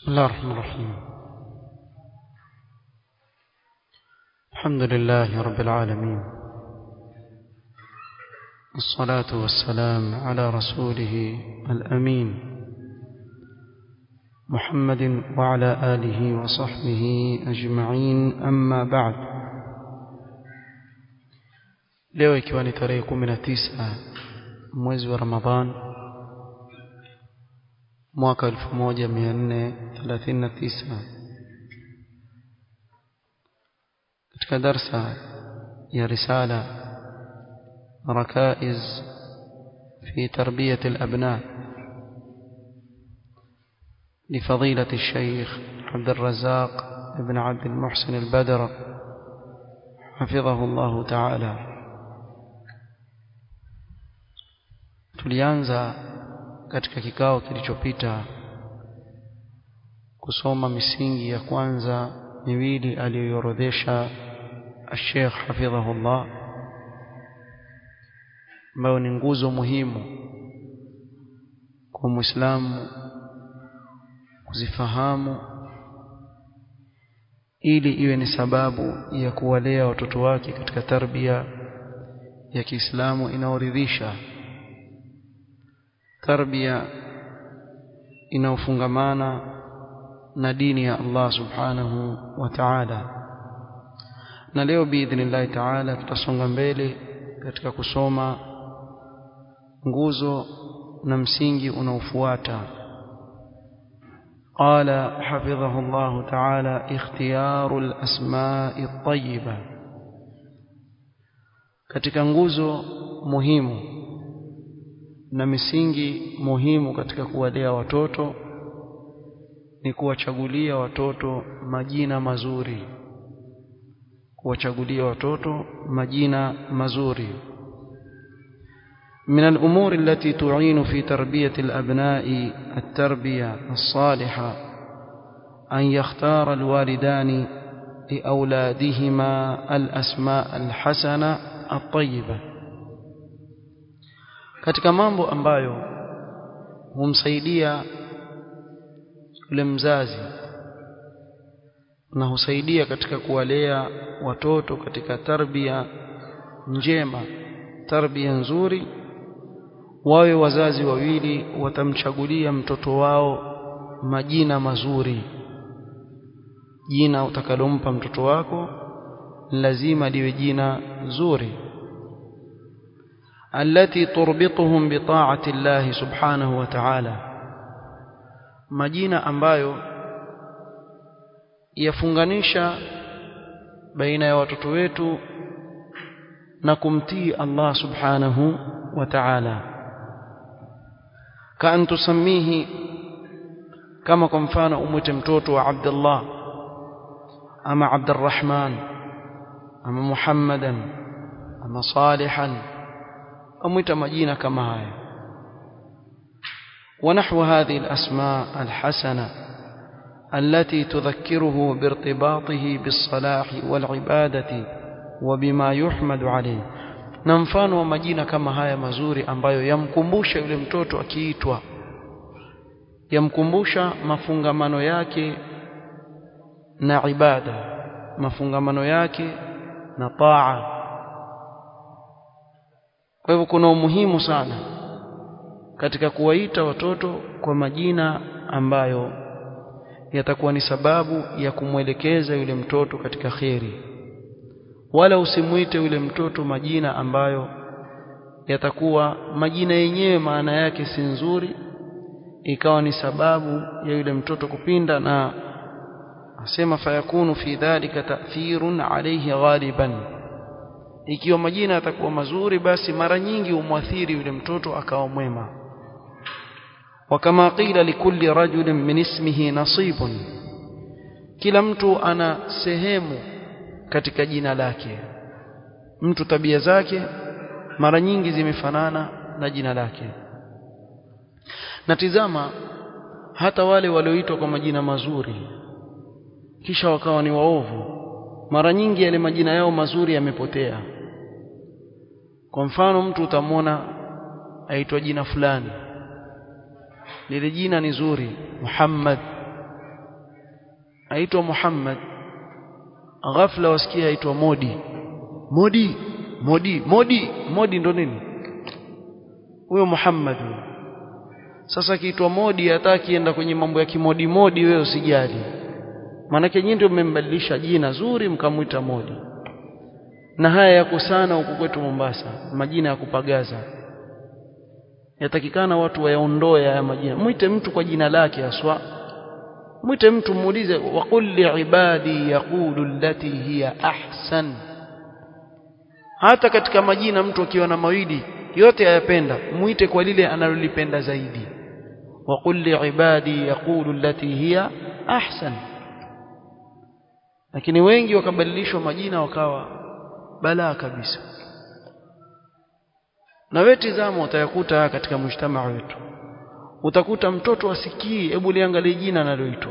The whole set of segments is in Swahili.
بسم الله الرحمن الرحيم الحمد لله رب العالمين الصلاة والسلام على رسوله الأمين محمد وعلى آله وصحبه أجمعين أما بعد leo ikiwa ni tarehe kumi na tisa mwezi wa ramadhan mwaka elfu moja mia nne thelathini na tisa katika darsa ya risala rakaiz في تربية الأبناء لفضيلة الشيخ عبد الرزاق بن عبد المحسن البدر حفظه الله تعالى tulianza katika kikao kilichopita kusoma misingi ya kwanza miwili aliyoiorodhesha Sheikh hafidhahullah ambayo ni nguzo muhimu kwa Muislamu kuzifahamu ili iwe ni sababu ya kuwalea watoto wake katika tarbia ya Kiislamu inaoridhisha tarbia inaofungamana na dini ya Allah subhanahu wa ta'ala na leo biidhnillahi ta'ala tutasonga mbele katika kusoma nguzo na msingi unaofuata قال حفظه الله تعالى اختيار الأسماء الطيبة katika nguzo muhimu na misingi muhimu katika kuwalea watoto ni kuwachagulia watoto majina mazuri kuwachagulia watoto majina mazuri من الأمور التي تعين في تربية الأبناء التربية الصالحة أن يختار الوالدان لأولادهما الأسماء الحسنة الطيبة katika mambo ambayo humsaidia yule mzazi na husaidia katika kuwalea watoto katika tarbia njema tarbia nzuri wawe wazazi wawili watamchagulia mtoto wao majina mazuri jina utakalompa mtoto wako lazima liwe jina zuri التي تربطهم بطاعة الله سبحانه وتعالى majina ambayo yafunganisha baina ya watoto wetu na kumtii Allah subhanahu wa ta'ala kaan tusamihi kama kwa mfano umwite mtoto wa Abdullah ama Abdurrahman ama Muhammadan ama Salihan amwita majina kama haya ونحو هذه الأسماء الحسنة التي تذكره بارتباطه بالصلاح والعبادة وبما يحمد عليه na mfano wa majina kama haya mazuri ambayo yamkumbusha yule mtoto akiitwa yamkumbusha mafungamano yake na ibada mafungamano yake na taa kwa hivyo kuna umuhimu sana katika kuwaita watoto kwa majina ambayo yatakuwa ni sababu ya kumwelekeza yule mtoto katika kheri wala usimuite yule mtoto majina ambayo yatakuwa majina yenyewe maana yake si nzuri ikawa ni sababu ya yule mtoto kupinda na asema fayakunu fi dhalika ta'thirun alayhi ghaliban ikiwa majina yatakuwa mazuri basi mara nyingi umwathiri yule mtoto akawa mwema wakama qila likulli rajulin min ismihi nasibun kila mtu ana sehemu katika jina lake mtu tabia zake mara nyingi zimefanana na jina lake na tizama hata wale walioitwa kwa majina mazuri kisha wakawa ni waovu mara nyingi yale majina yao mazuri yamepotea kwa mfano mtu utamwona aitwa jina fulani lile jina ni zuri Muhammad aitwa Muhammad ghafla wasikia aitwa Modi Modi Modi Modi Modi ndo nini huyo Muhammad huyo sasa kiitwa Modi hata akienda kwenye mambo ya kimodi modi wewe usijali maanake nyinyi ndio mmembadilisha jina zuri mkamwita Modi na haya yako sana huku kwetu Mombasa majina ya kupagaza yatakikana watu wayaondoe haya majina mwite mtu kwa jina lake aswa mwite mtu muulize waqul liibadi yaqulu allati hiya ahsan hata katika majina mtu akiwa na mawili yote ayapenda muite kwa lile analolipenda zaidi waqul liibadi yaqulu allati hiya ahsan lakini wengi wakabadilishwa majina wakawa balaa kabisa na wewe tizama utayakuta katika mshtama wetu utakuta mtoto asikii hebu liangalie jina analoitwa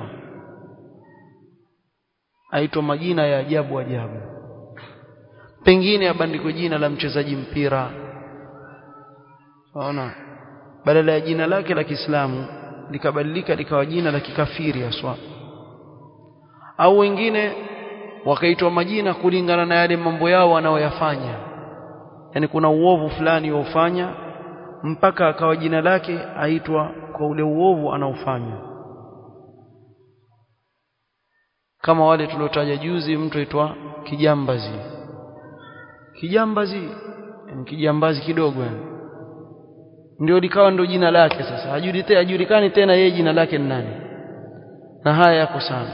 aitwa majina ya ajabu ajabu pengine abandikwe jina la mchezaji mpira Unaona badala ya jina lake la Kiislamu likabadilika likawa jina la kikafiri aswa au wengine wakaitwa majina kulingana na yale mambo yao wanaoyafanya yani kuna uovu fulani waufanya mpaka akawa jina lake aitwa kwa ule uovu anaofanya kama wale tuliotaja juzi mtu aitwa kijambazi kijambazi ni kijambazi kidogo yani ndio likawa ndio jina lake sasa hajulite hajulikani tena yeye jina lake ni nani na haya yako sana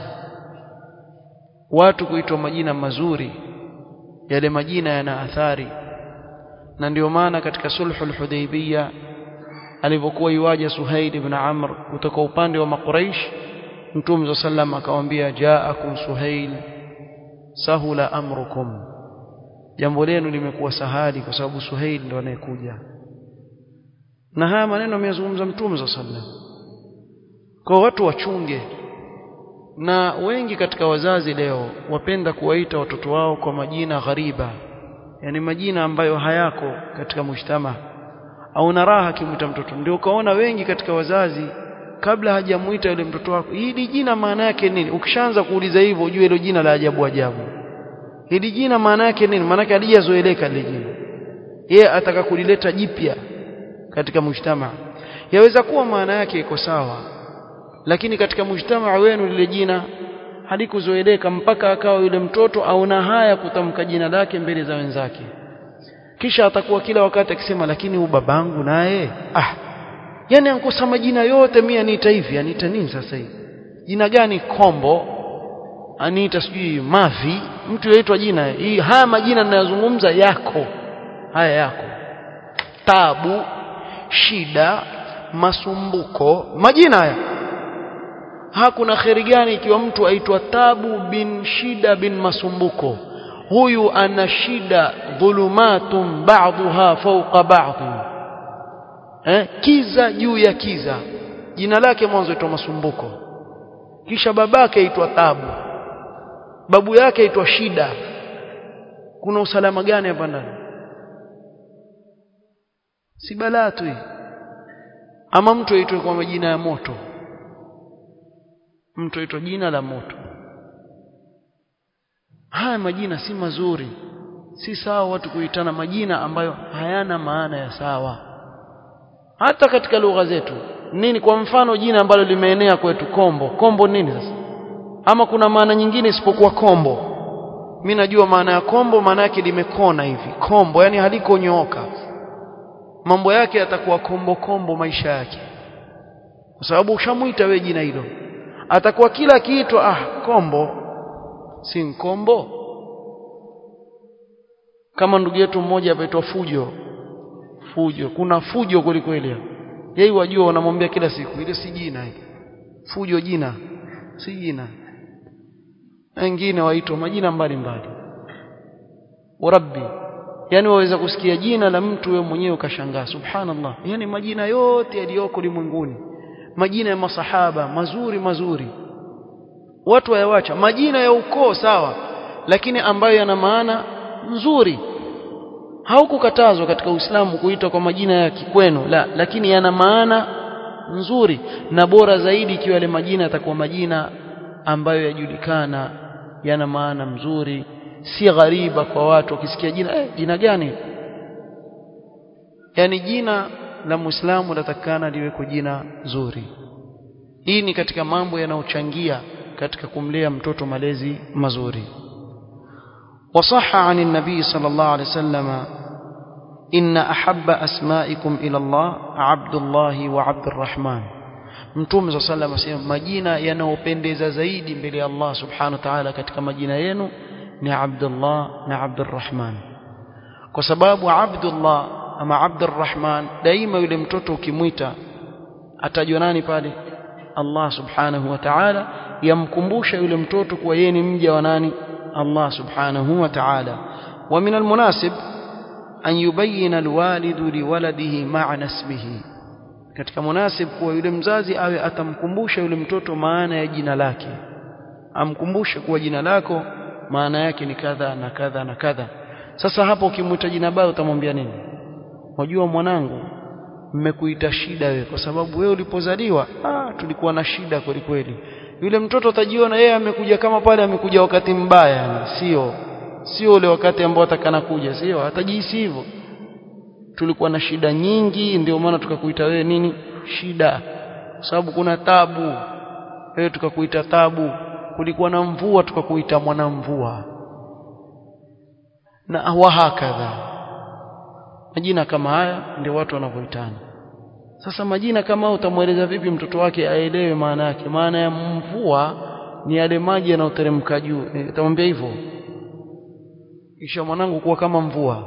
watu kuitwa majina mazuri yale majina yana athari na ndio maana katika sulhul hudaybiyah alivyokuwa iwaja Suhail ibn Amr kutoka upande wa Makuraish Mtume sallam akamwambia jaakum Suhail sahula amrukum jambo lenu limekuwa sahali kwa sababu Suhail ndo anayekuja na haya maneno ameyazungumza Mtume sallam kwa watu wachunge na wengi katika wazazi leo wapenda kuwaita watoto wao kwa majina ghariba yani majina ambayo hayako katika mujtama au na raha kimwita mtoto ndio ukaona wengi katika wazazi kabla hajamuita yule mtoto wako hili jina maana yake nini ukishaanza kuuliza hivyo ujue hilo jina la ajabu ajabu hili jina maana yake nini maana yake halijazoeleka lile jina yeye ataka kulileta jipya katika mujtama yaweza kuwa maana yake iko sawa lakini katika mujtama wenu lile jina halikuzoeleka mpaka akawa yule mtoto aona haya kutamka jina lake mbele za wenzake kisha atakuwa kila wakati akisema lakini huyu babangu naye ah yani ankosa majina yote mimi aniita hivi aniita nini sasa hivi jina gani kombo aniita sijui mavi mtu yaitwa jina hii haya majina ninayozungumza yako haya yako tabu shida masumbuko majina haya hakuna kheri gani ikiwa mtu aitwa tabu bin shida bin masumbuko huyu ana shida dhulumatun ba'dha fawqa ba'd eh kiza juu ya kiza jina lake mwanzo aitwa masumbuko kisha babake aitwa tabu babu yake aitwa shida kuna usalama gani hapa ndani si balaa tu ama mtu aitwe kwa majina ya moto mtu aitwa jina la moto haya majina si mazuri si sawa watu kuitana majina ambayo hayana maana ya sawa hata katika lugha zetu nini kwa mfano jina ambalo limeenea kwetu kombo kombo nini sasa ama kuna maana nyingine isipokuwa kombo mimi najua maana ya kombo maana yake limekona hivi kombo yani halikonyooka mambo yake yatakuwa kombo kombo maisha yake kwa sababu ushamuita wewe jina hilo atakuwa kila kiitwa ah kombo si nkombo kama ndugu yetu mmoja apaitwa fujo fujo kuna fujo kweli kweli yeye wajua wanamwambia kila siku ile si jina hili fujo jina si jina wengine waitwa majina mbalimbali rabbi yani waweza kusikia jina la mtu wewe mwenyewe ukashangaa subhanallah yani majina yote yaliyoko limwenguni majina ya masahaba mazuri mazuri watu wayawacha majina ya ukoo sawa lakini ambayo yana maana nzuri haukukatazwa katika Uislamu kuita kwa majina ya kikwenu la lakini yana maana nzuri na bora zaidi ikiwa yale majina yatakuwa majina ambayo yajulikana yana maana mzuri si ghariba kwa watu wakisikia jina eh, jina gani yani jina la muislamu latakana liweko jina zuri hii ni katika mambo yanayochangia katika kumlea mtoto malezi mazuri وصح عن النبي صلى الله عليه وسلم إن أحب أسمائكم إلى الله عبد الله وعبد الرحمن mtume صلى الله عليه وسلم majina yanayopendeza zaidi mbele ya Allah subhanahu wa ta'ala katika majina yenu ni Abdullah na Abdurrahman kwa sababu Abdullah ama Abdurrahman daima yule mtoto ukimwita atajwa nani pale Allah subhanahu wa ta'ala yamkumbusha yule mtoto kuwa yeye ni mja wa nani Allah subhanahu wa ta'ala wa min almunasib an yubayyana alwalidu liwaladihi ma'na ismihi katika munasib kuwa yule mzazi awe atamkumbusha yule mtoto maana ya jina lake amkumbushe kuwa jina lako maana yake ni kadha na kadha na kadha sasa hapo ukimwita jina baya utamwambia nini wajua mwanangu mmekuita shida wewe kwa sababu wewe ulipozaliwa ah tulikuwa na shida kweli kweli yule mtoto atajiona yeye amekuja kama pale amekuja wakati mbaya yani sio sio ule wakati ambao atakana kuja sio atajihisi hivyo tulikuwa na shida nyingi ndio maana tukakuita wewe nini shida kwa sababu kuna tabu wewe tukakuita tabu kulikuwa na mvua tukakuita mwanamvua na wahakadha majina kama haya ndio watu wanavyoitana sasa majina kama utamweleza vipi mtoto wake aelewe maana yake maana ya mvua ni yale maji yanayoteremka juu utamwambia hivyo kisha mwanangu kuwa kama mvua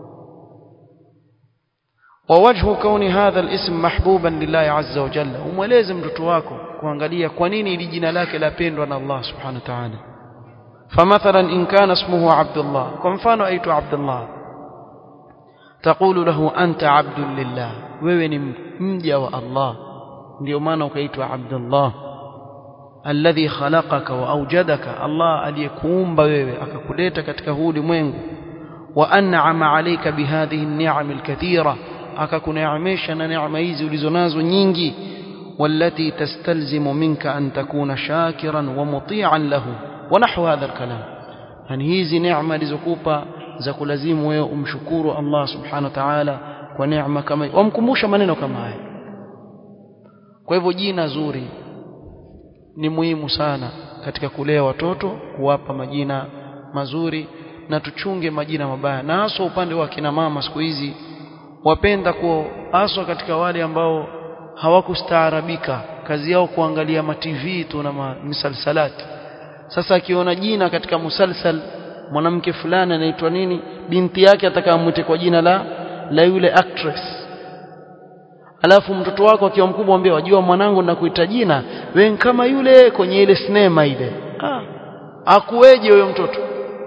ووجه كون هذا الاسم محبوبا لله عز وجل umweleze mtoto wako kuangalia kwa nini ili jina lake lapendwa na Allah subhanahu wa ta'ala فمثلا إن كان اسمه عبد الله kwa mfano aitwa Abdullah تقول له أنت عبد لله wewe ni mja wa Allah ndio maana ukaitwa Abdullah alladhi khalaqaka wa awjadaka Allah aliyekuumba wewe akakuleta katika huu ulimwengu wa an'ama alayka bihadhihi an-ni'am al-kathira akakuneemesha na neema hizi ulizonazo nyingi والتي تستلزم منك أن تكون شاكرا ومطيعا له ونحو هذا الكلام يعني hizi neema alizokupa za kulazimu wewe umshukuru Allah subhanahu wa ta'ala kwa neema kama wamkumbusha maneno kama haya kwa hivyo jina zuri ni muhimu sana katika kulea watoto kuwapa majina mazuri na tuchunge majina mabaya na hasa upande wa kina mama siku hizi wapenda kuwa haswa katika wale ambao hawakustaarabika kazi yao kuangalia ma TV tu na misalsalati sasa akiona jina katika musalsal mwanamke fulani anaitwa nini binti yake atakamwite kwa jina la la yule actress alafu mtoto wako akiwa mkubwa ambie wajua mwanangu nakuita jina wewe kama yule kwenye ile sinema ile ah akuweje huyo mtoto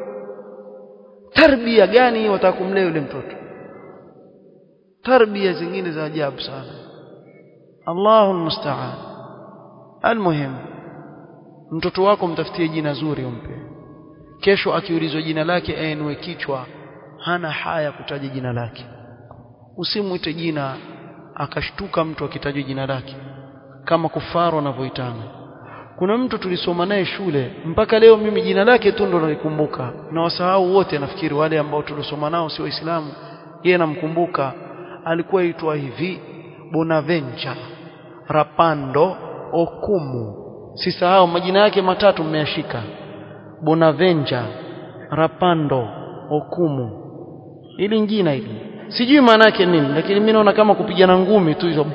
tarbia gani watakumlea yule mtoto tarbia zingine za ajabu sana Allahu musta'an almuhim mtoto wako mtafutie jina zuri umpe kesho akiulizwa jina lake ainue kichwa hana haya kutaja jina lake usimwite jina akashtuka mtu akitajwa jina lake kama kufaru wanavyoitana kuna mtu tulisoma naye shule mpaka leo mimi jina lake tu ndo nalikumbuka na wasahau wote nafikiri wale ambao tulisoma nao si waislamu yeye namkumbuka alikuwa aitwa hivi Bonaventure Rapando Okumu sisahau majina yake matatu mmeyashika Bonaventure Rapando Okumu ili jina hili sijui maana yake nini lakini mimi naona kama kupigana ngumi tu hizo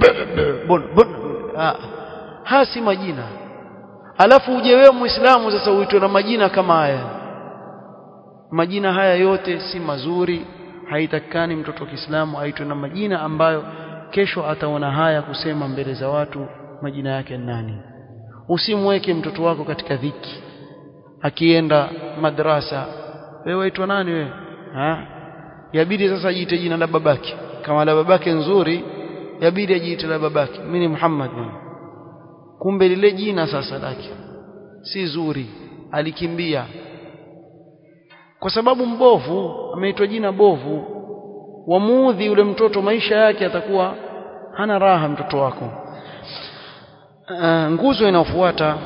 ha si majina alafu uje wewe muislamu sasa uitwe na majina kama haya majina haya yote si mazuri haitakikani mtoto wa Kiislamu aitwe na majina ambayo kesho ataona haya kusema mbele za watu majina yake nani usimweke mtoto wako katika dhiki akienda madrasa wewe waitwa nani wewe ha yabidi sasa ajiite jina la babake kama la babake nzuri yabidi ajiite la babake mimi ni Muhammad bwana kumbe lile jina sasa lake si zuri alikimbia kwa sababu mbovu ameitwa jina bovu wamuudhi yule mtoto maisha yake atakuwa hana raha mtoto wako uh, nguzo inayofuata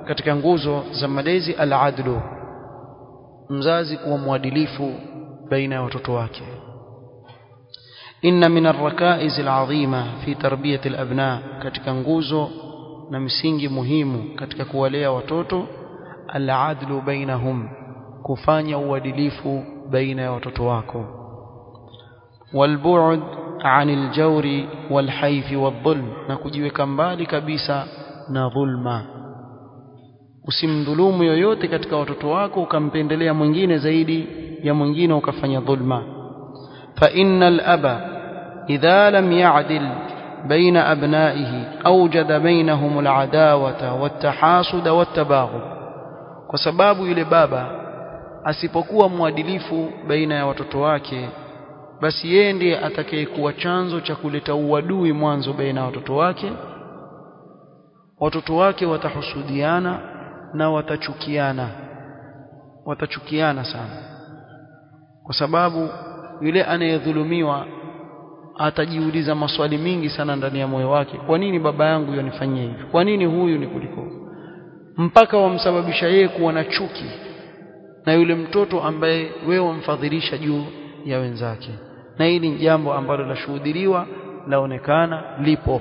katika nguzo za malezi al-adlu mzazi kuwa mwadilifu baina ya watoto wake inna min ar-rakaiz al-azima fi tarbiyati al-abna katika nguzo na msingi muhimu katika kuwalea watoto al-adlu bainahum kufanya uadilifu baina ya watoto wako walbu'd 'anil jawri wal hayfi wadh-dhulm na kujiweka mbali kabisa na dhulma usimdhulumu yoyote katika watoto wako ukampendelea mwingine zaidi ya mwingine ukafanya dhulma fa innal aba idha lam ya'dil بين أبنائه أوجد بينهم العداوة والتحاسد والتباغض kwa sababu yule baba asipokuwa mwadilifu baina ya watoto wake basi yeye ndiye atakayekuwa chanzo cha kuleta uadui mwanzo baina ya watoto wake watoto wake watahusudiana na watachukiana watachukiana sana kwa sababu yule anayedhulumiwa atajiuliza maswali mingi sana ndani ya moyo wake kwa nini baba yangu yonifanyia hivi kwa nini huyu ni kuliko mpaka wamsababisha yeye kuwa na chuki na yule mtoto ambaye wewe wamfadhilisha juu ya wenzake na hili ni jambo ambalo lashuhudiliwa laonekana lipo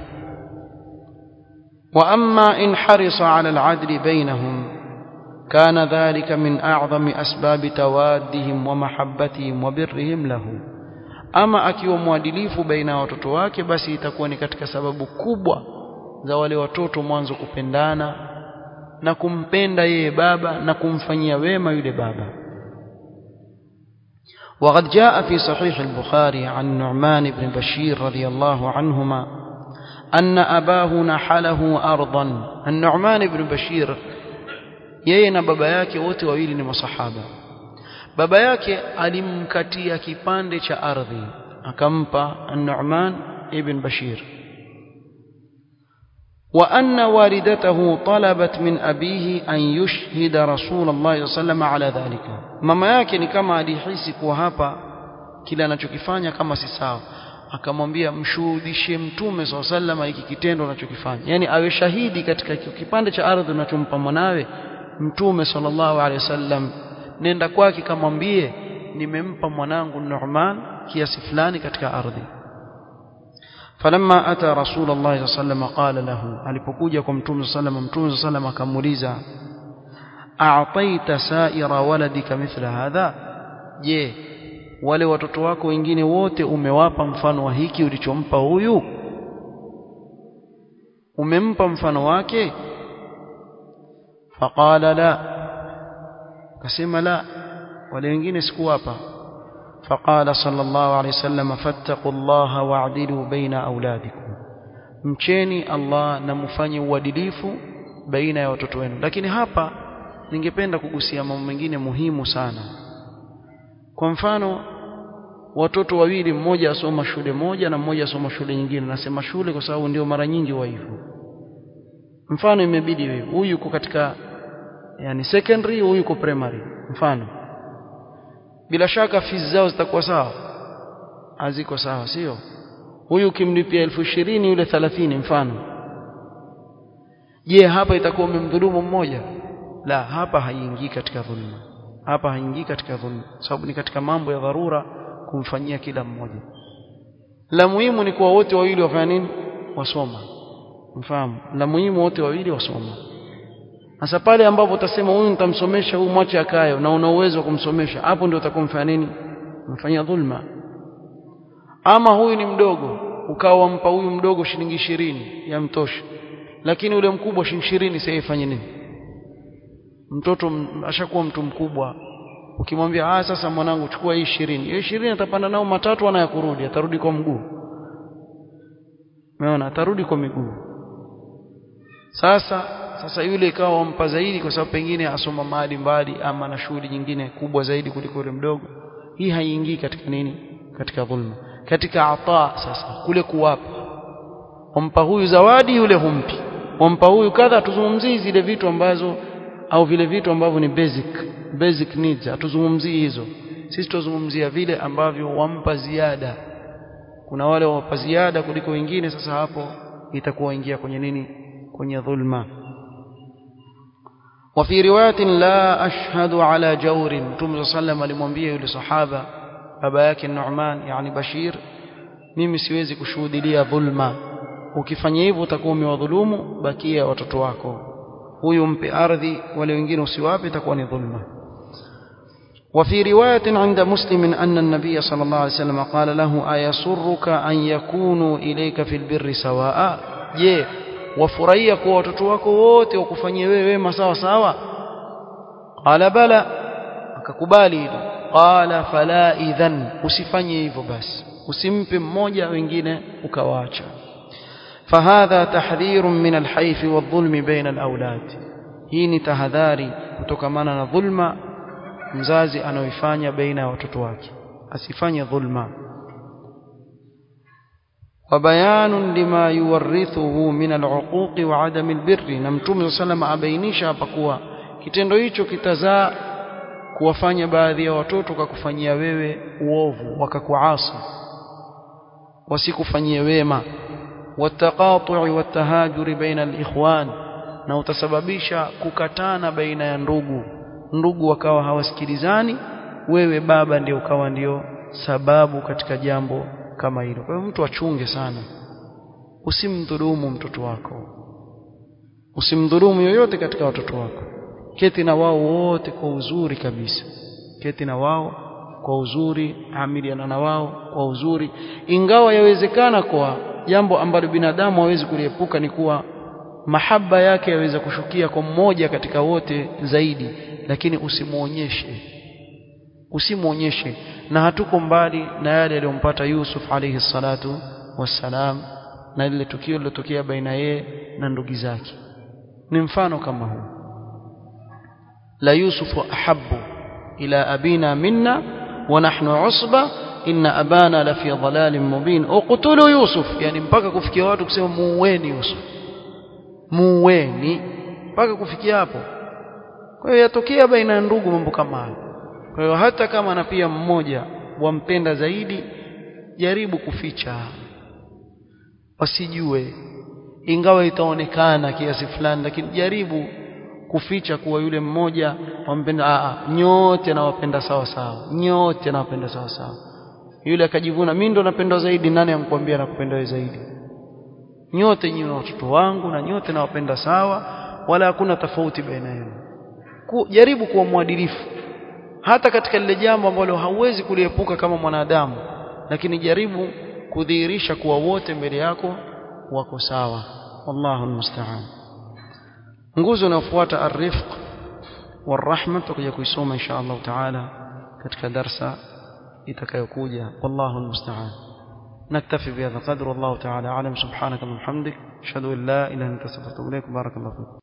wa amma in harisa ala al-adli bainahum kana dhalika min a'zami asbabi tawaddihim wa mahabbatihim wa birrihim lahu ama akiwa mwadilifu baina ya watoto wake basi itakuwa ni katika sababu kubwa za wale watoto mwanzo kupendana na kumpenda yeye baba na kumfanyia wema yule baba وقد جاء في صحيح البخاري عن نعمان بن بشير رضي الله عنهما أن أباه نحله أرضا النعمان بن بشير yeye na baba yake wote wawili ni masahaba baba yake alimkatia kipande cha ardhi akampa an-Nu'man ibn Bashir wa anna walidatahu talabat min abihi an yushhida Rasulullah sallallahu ala dhalika mama yake ni kama alihisi kuwa hapa kile anachokifanya kama si sawa akamwambia mshuhudishe mtume sallallahu hiki kitendo unachokifanya yani awe shahidi katika kipande cha ardhi unachompa mwanawe mtume sallallahu alaihi wasallam nenda kwake kamwambie nimempa mwanangu Nu'man kiasi fulani katika ardhi falamma ata rasulullah sallallahu qala lahu alipokuja kwa mtume sallallahu mtume sallallahu akamuuliza a'taita sa'ira waladika mithla hadha je wale watoto wako wengine wote umewapa mfano wa hiki ulichompa huyu umempa mfano wake faqala la akasema la wale wengine sikuwapa faqala sallallahu alayhi wasallam fattaqullaha wa'dilu baina auladikum mcheni Allah na mfanye uadilifu baina ya watoto wenu lakini hapa ningependa kugusia mambo mengine muhimu sana kwa mfano watoto wawili mmoja asoma shule moja na mmoja asoma shule nyingine nasema shule kwa sababu ndio mara nyingi wa hivyo mfano imebidi wewe huyu yuko katika yani secondary huyu yuko primary mfano bila shaka fees zao zitakuwa sawa haziko sawa sio huyu ukimlipia elfu ishirini yule thelathini mfano je hapa itakuwa umemdhulumu mmoja la hapa haiingii katika dhulma hapa haingii katika dhulma sababu ni katika mambo ya dharura kumfanyia kila mmoja la muhimu ni kuwa wote wawili wafanya nini wasoma mfahamu la muhimu wote wawili wasoma sasa pale ambapo utasema huyu nitamsomesha huyu mwache akayo na una uwezo wa kumsomesha hapo ndio utakomfanya nini mfanyia dhulma ama huyu ni mdogo ukawa wampa huyu mdogo shilingi ishirini yamtosha lakini ule mkubwa shilingi ishirini sasa ifanye nini mtoto ashakuwa mtu mkubwa ukimwambia ah sasa mwanangu chukua hii ishirini hiyo ishirini atapanda nao matatu ana ya kurudi atarudi kwa mguu umeona atarudi kwa miguu sasa sasa yule ikawa wampa zaidi kwa sababu pengine asoma mahali mbali ama na shughuli nyingine kubwa zaidi kuliko yule mdogo hii haiingii katika nini katika dhulma katika ata sasa kule kuwapa wampa huyu zawadi yule humpi wampa huyu kadha tuzungumzii zile vitu ambazo au vile vitu ambavyo ni basic basic needs hatuzungumzii hizo sisi tuzungumzia vile ambavyo wampa ziada kuna wale wampa ziada kuliko wengine sasa hapo itakuwa ingia kwenye nini kwenye dhulma وفي رواية لا أشهد على جور متوم صلى الله عليه وسلم alimwambia yule sahaba baba yake Nu'man yani Bashir mimi siwezi kushuhudia dhulma ukifanya hivyo utakuwa umewadhulumu bakia watoto wako huyu mpe ardhi wale wengine usiwape itakuwa ni dhulma وفي رواية عند مسلم أن النبي صلى الله عليه وسلم قال له أيسرك أن يكونوا إليك في البر سواء je wafurahia kuwa watoto wako wote wakufanyie wewe wema sawa sawa qala bala akakubali hilo qala fala idhan usifanye hivyo basi usimpe mmoja wengine ukawaacha فهذا تحذير من الحيف والظلم بين الأولاد hii ni tahadhari kutokamana na dhulma mzazi anaoifanya baina ya watoto wake asifanye dhulma وبيان لما يورثه من العقوق وعدم البر na mtume sallam abainisha hapa kuwa kitendo hicho kitazaa kuwafanya baadhi ya watoto kakufanyia wewe uovu wakakuasi wasikufanyie wema والتقاطع والتهاجر بين الإخوان na utasababisha kukatana baina ya ndugu ndugu wakawa hawasikilizani wewe baba ndio ukawa ndio sababu katika jambo kama hilo kwa hiyo mtu achunge sana usimdhulumu mtoto wako usimdhulumu yoyote katika watoto wako keti na wao wote kwa uzuri kabisa keti na wao kwa uzuri amiliana na wao kwa uzuri ingawa yawezekana kwa jambo ambalo binadamu hawezi kuliepuka ni kuwa mahaba yake yaweza kushukia kwa mmoja katika wote zaidi lakini usimuonyeshe usimuonyeshe na hatuko mbali na yale yaliyompata Yusuf alayhi salatu wassalam na lile tukio lilotokea baina yeye na ndugu zake ni mfano kama huu la yusufu ahabbu ila abina minna wa nahnu usba inna abana la fi dhalalin mubin uqtulu yusuf yani mpaka kufikia watu kusema muueni yusuf muueni mpaka kufikia hapo kwa hiyo yatokea baina ya ndugu mambo kama hayo kwa hiyo hata kama na pia mmoja wampenda zaidi jaribu kuficha wasijue ingawa itaonekana kiasi fulani lakini jaribu kuficha kuwa yule mmoja wampenda a nyote nawapenda sawa sawa nyote nawapenda sawa sawa yule akajivuna mimi ndo napendwa zaidi nani amkwambia nakupenda wewe zaidi nyote nyinyi watoto wangu na nyote nawapenda sawa wala hakuna tofauti baina yenu jaribu kuwa mwadilifu hata katika lile jambo ambalo hauwezi kuliepuka kama mwanadamu lakini jaribu kudhihirisha kuwa wote mbele yako wako sawa wallahu almusta'an nguzo inayofuata arifq warahma tutakuja kuisoma insha Allah taala katika darsa itakayokuja wallahu almusta'an نكتفي بهذا القدر والله تعالى أعلم سبحانك اللهم وبحمدك أشهد أن لا إله إلا أنت أستغفرك وأتوب إليك بارك الله فيك